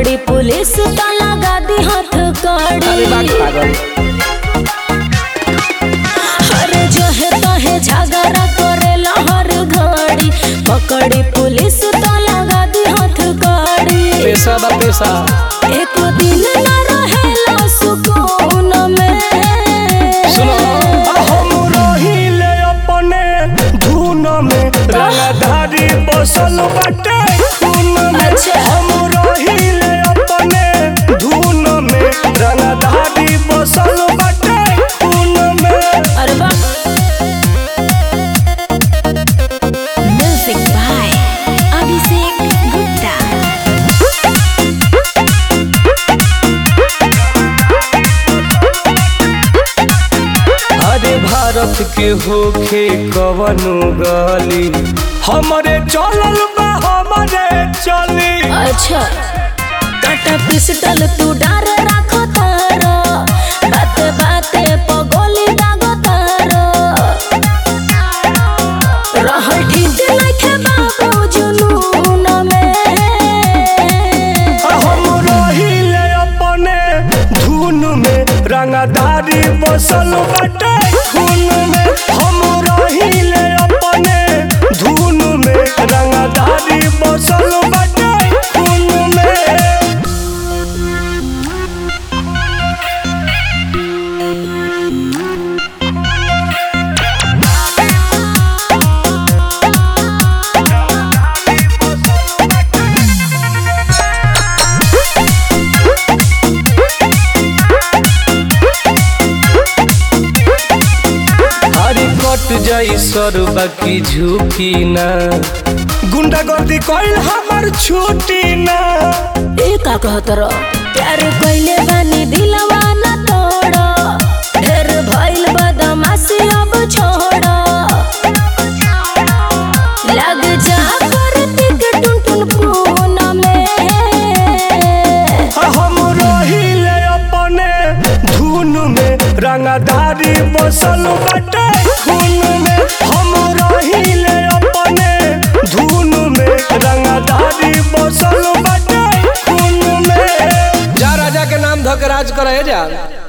पकड़ी पुलिस तो लगा दी हाथ अरे बाग कड़ी पागल अरे जो है तो है झगड़ा करेला हर घड़ी पकड़ी पुलिस तो लगा दी हाथ कड़ी पैसा बा पैसा एक दिन न रहेला सुकून में सुनो हम रहिले अपने धुन में रंगधारी बसल बाटे खून में अच्छा। हम रहिले अपने धुन में रंगधारी बसल बाटे खून में अरे वाह म्यूजिक बाय अभिषेक गुप्ता अरे भारत के होखे कवनो गली हमरे चलल बा हमरे चली अच्छा काटा पिस्टल तू डार राखो तारो बाते बाते पगोली दागो तारो रहल ठीक नइखे बाबू जुनून में हम रहिले अपने धुन में रंगदारी बसल बाटे खून में हम रहिले अपने धुन में रंगदारी बसल बाटे खून में अरे कट जाई सर बाकी झुकी ना गुंडागर्दी कइल हमर छुट्टी ना ए का कहत रह प्यार कइले बानी दिलवा न तोड़ ढेर भइल बदमाशी अब छोड़ लग जा करतिक टुन टुन पून में हम रहिले अपने धुन में रंगदारी बसल बाटे खून में हम रहिले अपने धुन में रंगदारी बसल बाटे खून में जा राजा के नाम धक राज करे जा